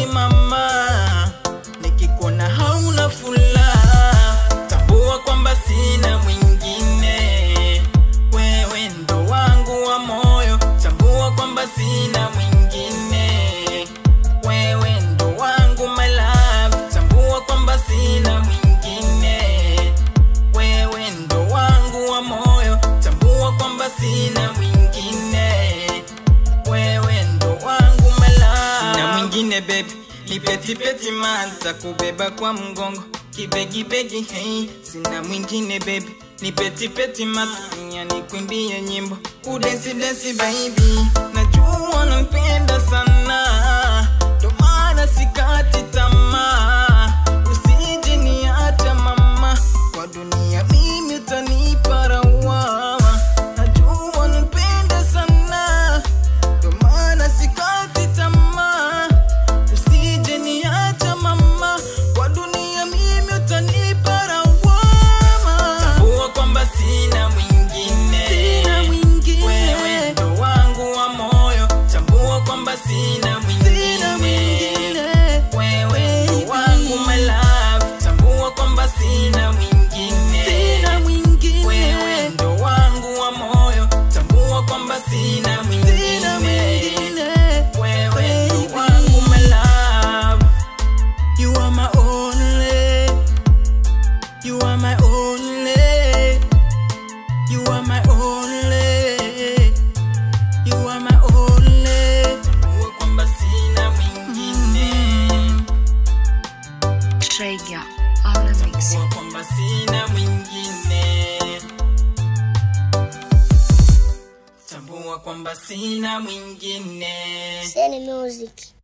mama, nikikuona hauna furaha, tambua kwamba sina mwingine, wewe ndo wangu wa moyo, tambua kwamba sina mwingine, wewe ndo wangu my love, tambua kwamba sina mwingine, wewe ndo wangu wa moyo, tambua kwamba sina mwingine, wewe ndo wangu my love. Sina mwingine baby, nipetipeti manta kubeba kwa mgongo kibegibegi hey, sina mwingine baby nipetipeti matunya nikwimbie nyimbo udensidesi baby najua nampenda sana ndo maana sikati tamaa usije niacha mama kwa dunia mimi utanipa rawama najua nampenda sana ndo maana sikati tamaa usije niacha mama kwa dunia mimi utanipa lawama tambua kwamba sina mwingine Sina mwingine. wewe ndo wangu wa moyo tambua kwamba sina mwingine Sina mwingine. wewe ndo wangu my love tambua kwamba sina mwingine Sina mwingine. wewe ndo wangu wa moyo tambua kwamba sina mwingine Sina mwingine. wewe ndo wangu my love you are my only you are my only you are my only you are my only tambua kwamba sina mwingine Trigger on the mix. tambua kwamba sina mwingine tambua kwamba sina mwingine Seni music.